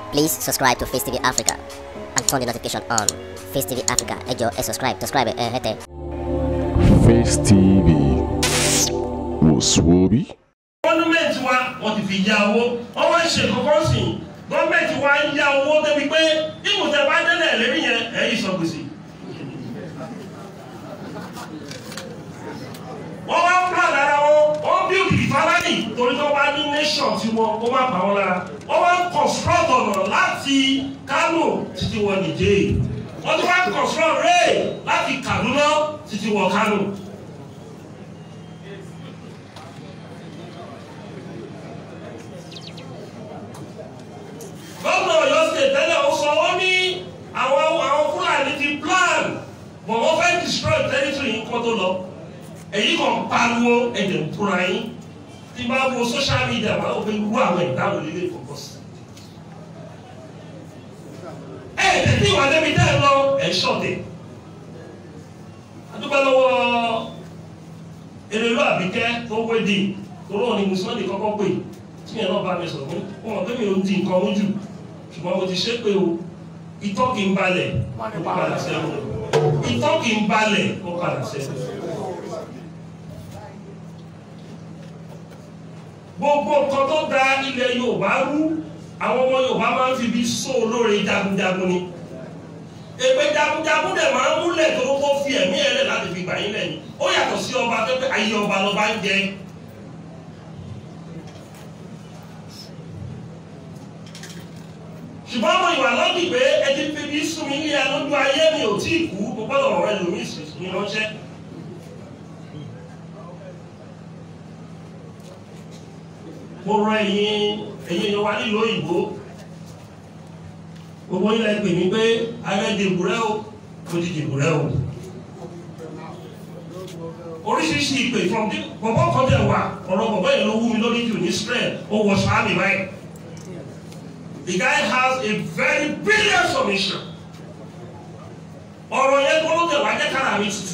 Please subscribe to Face TV Africa and turn the notification on. Face TV Africa, ẹ jọ̀ọ́ ẹ subscribe, subscribe ẹ hẹ́tẹ̀. Face TV wòsùwòbí. gọ́ọ̀mẹ̀ntì wa wọ́n ti fi ya owó wọ́n wá ń ṣe kọ́kọ́ sí i gọ́ọ̀mẹ̀ntì wa ń ya owó débi pé ibùsẹ̀ bá délẹ̀ lérí yẹn ẹ̀yìn sọ gbèsè. wọ́n wá ń plan ara wọn wọ́n bí òkìkí fáráàlì torí tó bá ní nation tí wọn kó má bà wọn lára wọ́n wá ń construct ọ̀nà láti Kano títí wọ Nìjẹ́ wọ́n ti wá ń construct rail láti Kaduna títí wọ Kano. gómìnà Ọ̀yọ́ state tẹ́lẹ̀ ó sọ ó ní àwọn àwọn Fúlàní ti plan bọ̀ wọ́n fẹ́ destroy territory yìí kó tó lọ èyí kan pariwo ẹ̀jẹ̀ ń tóra yín tí bá wo social media máa ń fi wú àwọn ìdáhùn lílé ìfọ̀kọ́ sí. ẹ ẹ tètè ìwà débi tẹ́ ẹ lọ ẹ̀ ṣọ̀tẹ̀ adúgbò lọ́wọ́ erelu àbíkẹ́ tó wéde tó rọ̀ ní mùsùlùmí kọ́kọ́ pè tí yẹn náà bá mi sọ̀rọ̀ wọn mọ̀ pé mi ò ń di nǹkan mú jù ṣùgbọ́n mo ti ṣe pé o itọ́ kì í balẹ̀ ó padà sẹ́wọ̀n itọ́ kì í balẹ̀ ó padà sẹ́wọ̀n. gbogbo nǹkan tó da ilẹ̀ Yorùbá rú àwọn ọmọ Yorùbá máa ń fi bí só olóore jagunjagun ni èpè jagunjagun dẹ̀ máa ń múlẹ̀ tó kó fi ẹ̀mí ẹ̀ lẹ̀ láti fi gbà yín lẹ́yìn ó yàtọ̀ sí ọba tó pé ayé ọba lọ́ba ń jẹ ṣùgbọ́n mo ìwà lọ́dì pé ẹ ti fi bí sún mi ní alójú ayé mi ò tí ì kú mo gbọ́dọ̀ rọ ẹlòmíì sì ní ránṣẹ́. mo rọ ẹ̀yin ẹ̀yin èèyàn wa nílùú òyìnbó gbogbo ilẹ̀ pè mí pé ààrẹ dìbò rẹ o mo ti dìbò rẹ o oríṣiríṣi ìpè from the bọ̀bọ̀ kan tẹ̀ wá ọ̀rọ̀ bọ̀bọ̀ yẹn ló wú mi lórí jù ní Israel ó wọ sàmì báyìí. The guy has a very brilliant submission. ọ̀rọ̀ yẹn kọ́ ló tẹ̀ wá jẹ́ kára mi tutù.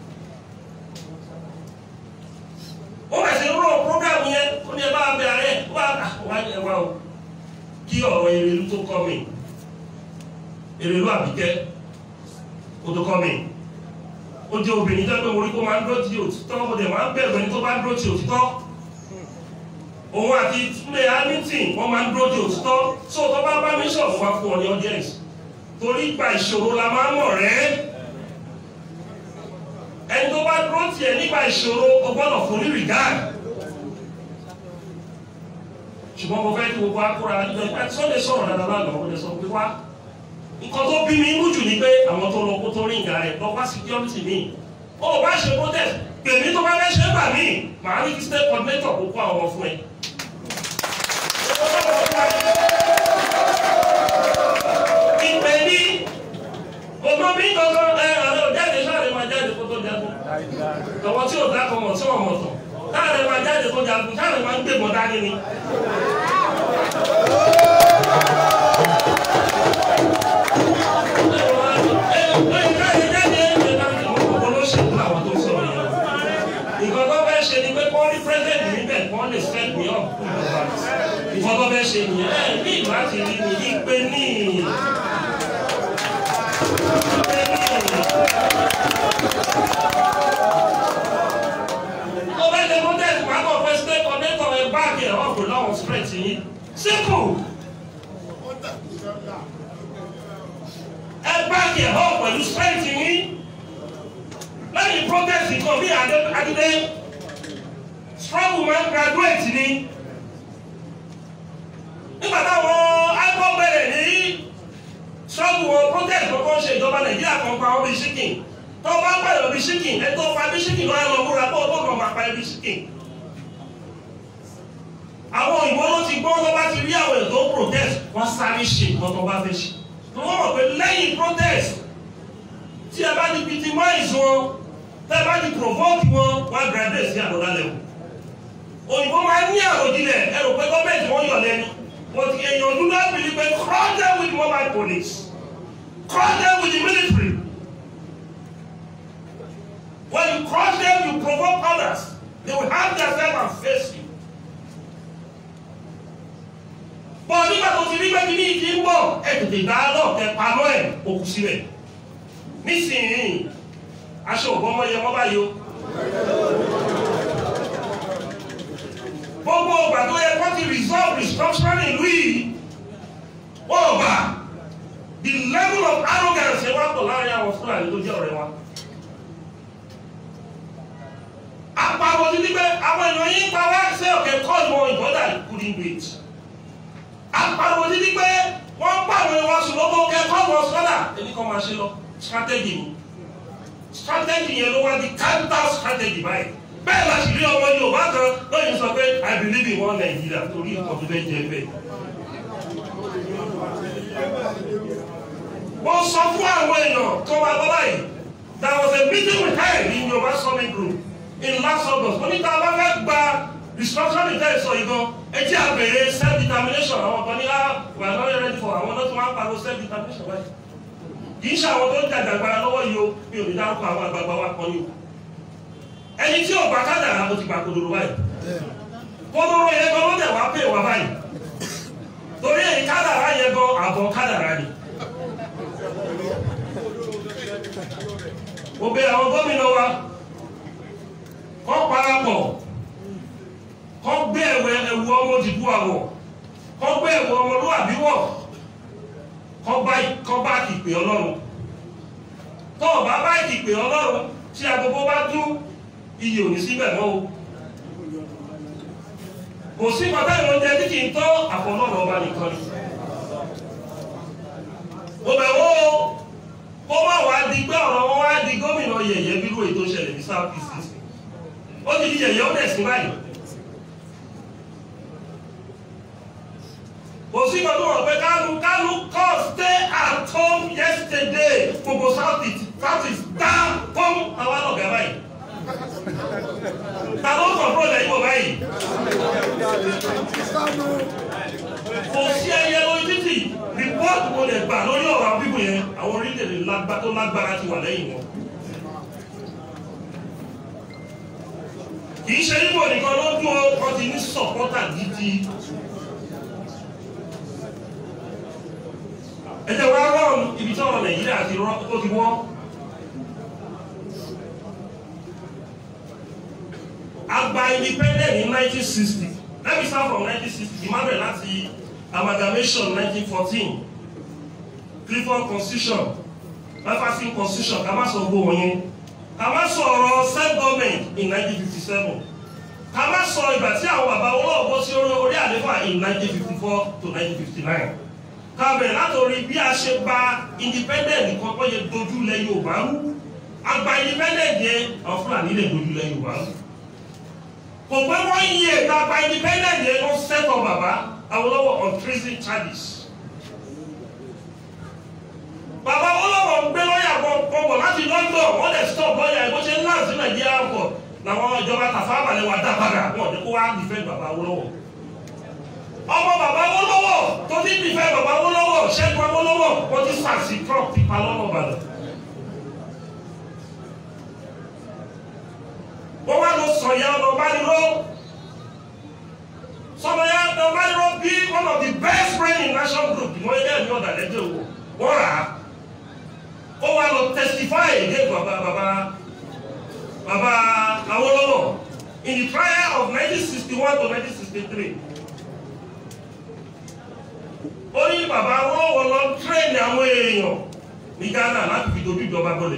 ó bẹ̀ sí rọ program yẹn ó ní ẹ bá bẹ ààrẹ wá wá ẹ wá o kí ọ̀rọ̀ Erelu tó kọ́ mi Erelu Àbíkẹ́ ó tó kọ́ mi ó jẹ́ obìnrin tó ń pè wọlé kó máa ń dúró ti òtítọ́ ó dẹ̀ máa ń bẹ̀rù ẹni tó bá ń dúró ti òtítọ́ òun àti túnlé hamilton wọ́n máa ń dúró di òtítọ́ tó tó bá bá mi sọ̀rọ̀ wá fún ọ ní audience torí ìgbà ìṣòro la máa ń mọ̀ rẹ́ ẹni tó bá dúró tiẹ̀ nígbà ìṣòro o gbọ́dọ̀ fún ní regard ṣùgbọ́n mo fẹ́ kí gbogbo akóra nígbà tí wọ́n lè sọ̀rọ̀ dáadáa lánàá wọ́n lè sọ pé wá nǹkan tó bí mi mú jù ní pé àwọn tó lọ kó tó rí ìgbà rẹ̀ lọ wá security mi ó bá ṣe protest pèmí tó bá fẹ́ ṣe gbà mí màá ní state coordinator kó kó àwọn fún ẹ. ìpè ní gbogbo mi kankan ẹ àlọ́ òjáde sáré máa jáde kó tó jagun àwọn tí ò dákọ̀ mọ̀ tí wọ́n mọ̀ tán sáré máa jáde kó jagun sáré máa ń gbébọn dání ni. nǹkan tó fẹ́ ṣe ni pé kọ́ rí president níbẹ̀ kọ́ lè set me up nǹkan tó fẹ́ ṣe nìyẹn ẹ ní láti rí mi ìpè ní ìpè ní. tó bá ṣe protest wà kọ́ fẹ́ state coordinator ẹ báàgì ẹ̀ wọ́n pè láwọn spread yìí simple. ẹ báàgì ẹ̀ wọ́n pẹ̀lú spread yìí lẹ́yìn protest kan bí adé struggle man graduate ni nígbà táwọn akọ bẹ̀rẹ̀ ní struggle wọn protest kọ́kọ́ ṣe ìjọba nàìjíríà kan pa ọbí ṣíkìn tó bá pàdé ọbí ṣíkìn ẹ tó pa bí ṣíkìn lọ́wọ́ lọ múra bó tó kàn máa pa ẹbí ṣíkìn. àwọn òyìnbó ló ti gbọ́ tó bá ti rí àwọn ètò protest wọ́n sáré ṣe nǹkan tó bá fẹ́ ṣe. wọ́n mọ̀ pé lẹ́yìn protest tí ẹ bá ti victimize wọn tẹ́ ẹ bá ti provoke wọn wọ́n á graduate sí àbọ̀dá level. òyìnbó máa ń ní àròjinlẹ̀ ẹ rò pé gọ́ọ̀mẹ̀ntì wọ́n yọ̀ lẹ́nu but èèyàn do not believe pé cross them with mobile police cross them with the military when you cross them you provoke others they will hang themselves and face you. bọ̀ nígbà tó ti rí pé kíní ìdí ń bọ̀ tètè dialogue kẹ paná ẹ̀ òkú síbẹ̀ nísìnyí aṣọ òbọ́mọ yẹ mọ́ báyìí o gbogbo ọgbà tó yẹ kó ti resolve restructuring ìlú yìí wọ́n ọba the level of arrogance ẹ wá pọ̀ láàrin àwọn fúlàní tó jẹ́ ọ̀rẹ́ wa. àpapọ̀ ti ní pé àwọn èèyàn yín pa wá sí ọ̀kẹ́ call more important couldn't wait. àpapọ̀ ti ní pé wọ́n pa àwọn èèyàn wá sùn lọ́wọ́ ọ̀kẹ́ call more sọ́dà ẹni kan máa ṣe lọ strategy ni strategy yẹn ló wá di counter strategy báyìí bẹ́ẹ̀ la sì rí ọmọ Yorùbá kan lóyún sọ pé I believe in one Nigeria torí nǹkan tó fẹ́ jẹ bẹ́ẹ̀. wọ́n sọ fún àwọn èèyàn tó wà lọ́wọ́ yìí there was a meeting we held in Yorùbá summit group in last August wọ́n ní ká bá fẹ́ gba restructuring tẹ́ ẹ sọ yìí gan ẹ jẹ́ àbẹ̀rẹ̀ self determination àwọn kan ní ah we are not ready for àwọn náà tó máa ń pariwo self determination báyìí kì í ṣe àwọn tó ń jàjà agbára lọ́wọ́ yìí o mi ò ní dárúkọ àwọn àgbààgbà wa kan ní o ẹni tí ò bá kádàrá o ti gbà kodoro báyìí kodoro yẹn gan ló dẹ̀ wá pè wá báyìí torí èyí kádàrá yẹn gan àbọ̀ kádàrá ni. mo bẹ̀ àwọn gómìnà wa kọ́ parapọ̀ kọ́ gbé ẹ̀wẹ̀ ẹ̀wù ọmọ òdìbò àwọ̀ kọ́ gbé ẹ̀wù ọmọlúwàbí wọ̀ kọ́ bá kọ́ bá ìpè ọlọ́run tó o bá bá ìpè ọlọ́run tí agogo bá dún iye ò ní síbẹ̀ mọ́ o kò sí bàbá ìrọ̀jẹ tí kì í tọ́ àfọlọ́run ọba nìkan ni mo bẹ̀ wọ́ o kó má wàá di pé ọ̀rọ̀ wọn wá di gómìnà yẹ̀yẹ́ bírú ètò ìṣẹ̀lẹ̀ ní south east ó ti di yẹ̀yẹ́ ó dẹ̀ sí báyìí. kò sí kan tó wọ̀ pé kánú kánú kọ́ stay at home yesterday gbogbo south east south east dá fún àwọn ọ̀gá báyìí. ta ló kọ̀ọ̀rọ̀ lẹ́yìn bọ̀ báyìí. kò sí ẹyẹ lórí títì rìpọ́ọ̀tù mo lè gbà lórí ọ̀rọ̀ àwọn bíbù yẹn àwọn orílẹ̀-èdè lágbá tó lágbára ti wà lẹ́yìn wọn. kì í ṣe níbo nìkan ló dún ọ ti ní sọ̀pọ́tà gidi. ẹ jẹ́ wá rọ́ọ̀n ibi tí ọ̀rọ̀ nàìjíríà ti rọ́ tó ti wọ́. àgbà independent ní 1960 let me start from 1960 emmanuel láti amalgamation 1914 clifford constitution jefferson constitution ká má sọ gbogbo wọ̀nyẹn ká má sọ ọ̀rọ̀ self government in 1957 ká má sọ ìgbà tí àwọn bàbá olóògbé bọ́ sí orí àlefa in 1954 to 1959 ká bẹ̀rẹ̀ látòrí bí a ṣe gba independent nìkan tó yẹ dojú lẹ Yorùbá rú àgbà independent yẹn àwọn Fúlàní lè dojú lẹ Yorùbá rú kò pé wọ́n yí ètò àgbà independent yẹn ló sẹ́tọ̀ bàbá Awólọ́wọ̀ on treason charges. bàbá Awólọ́wọ̀ ń gbé lọ́ọ̀yà gbọ̀ngbọ̀n láti London wọ́n lè stop lọ́ọ̀yà ẹ̀ bó ṣe ń láǹsì Nàìjíríà pọ̀ làwọn ìjọba Tafawa Balewa dá padà wọ́n ní kó wá defend bàbá Awólọ́wọ̀. ọmọ bàbá Awólọ́wọ̀ tó ti defend bàbá Awólọ́wọ̀ Ṣẹ́gun Awólọ́wọ̀ wọ́n ti sàṣì Trump ti pa lọ́nà Ìbàdàn. wọ́n wá lọ sọ̀yà ọ̀nà ọ̀bániró sọ̀yà ọ̀nà ọ̀bániró bí one of the best brain in national group ìwọ̀n ẹgbẹ́ mi ọ̀dà lẹ́jọ́ wò wọ́n rà á ó wá lọ testify against bàbá bàbá bàbá Awólọ́wọ̀ in the trial of 1961 to 1963 ó ní bàbá Awólọ́wọ̀ lọ train àwọn èèyàn ní Ghana láti fi dojú ìjọba gbọ́dọ̀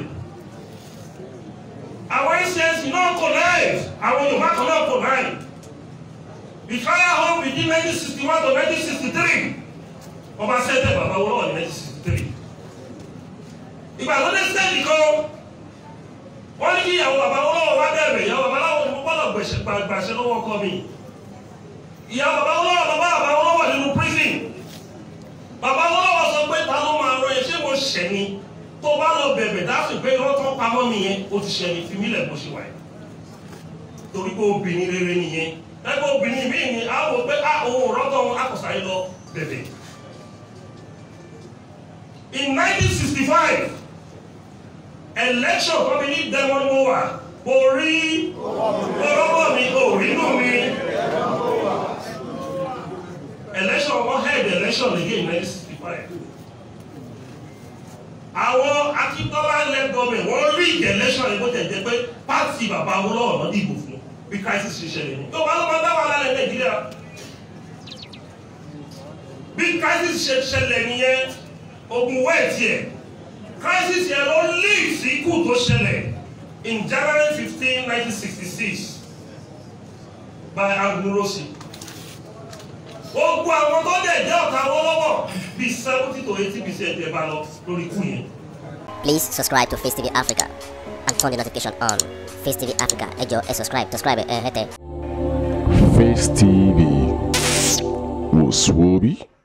àwọn ẹsẹ̀nsì náà kò láì àwọn yorùbá kan náà kò láì the fire home between nineteen sixty one to nineteen sixty three wọ́n bá sẹ́tẹ̀ bàbá Awólọ́wọ̀ ní nineteen sixty three ìgbà tó dé sẹ́ẹ̀dì kan wọ́n ní kí ìyàwó bàbá Awólọ́wọ̀ wá bẹ̀rẹ̀ ìyàwó bàbá aláwọ̀ ni mo gbọ́dọ̀ gbẹ̀ṣẹ̀ gbàṣẹ lọ́wọ́ ọkọ mi ìyàwó bàbá Awólọ́wọ̀ bàbá bàbá Awólọ́wọ̀ nínú prison bàbá Awólọ́wọ̀ sọ pé ta ló máa rọ ẹ ṣé mo ṣẹ̀ ni tó bá lọ bẹ̀bẹ̀ dáàsì pé irọ́ tó pamọ́ nìyẹn o ti ṣẹlẹ̀ fi mílẹ̀ bó ṣe wà yìí torí pé obìnrin rere nìyẹn ẹgbẹ́ obìnrin míì ni a wò pé a òun rọ́tọ̀ wọn akọ̀sá yìí lọ bẹ̀bẹ̀. in 1965 election tó fi ní Demon Mowa orí ọlọ́wọ́ mi òrínú mi election wọn held election again in 1965 àwọn akíntọ́lá lẹ́gọ́mẹ̀ wọ́n rí ìgẹ̀lẹ́sọ̀ yìí bó tẹ̀ jẹ́ pé pàtì bàbá Awólọ́wọ̀ náà dìbò fún bí crisis ṣe ṣẹlẹ̀ ní. tó bá ló máa dá wà lálẹ́ Nàìjíríà bí crisis ṣe ṣẹlẹ̀ nìyẹn ogun wẹ́ẹ̀tì ẹ̀ crisis yẹn ló lead sí ikú tó ṣẹlẹ̀ in January fifteen nineteen sixty six by Agurosi gbogbo àwọn tó dẹ̀ jẹ́ ọ̀tá Awólọ́wọ̀ bíi seventy to eighty percent ẹ̀ bá lọ lórí ikú yẹn. Please subscribe to Face TV Africa and turn the notification on. Face TV Africa, ẹ jọ̀ọ́ ẹ subscribe, subscribe ẹ hẹ́tẹ̀. Face TV. Was Swoby?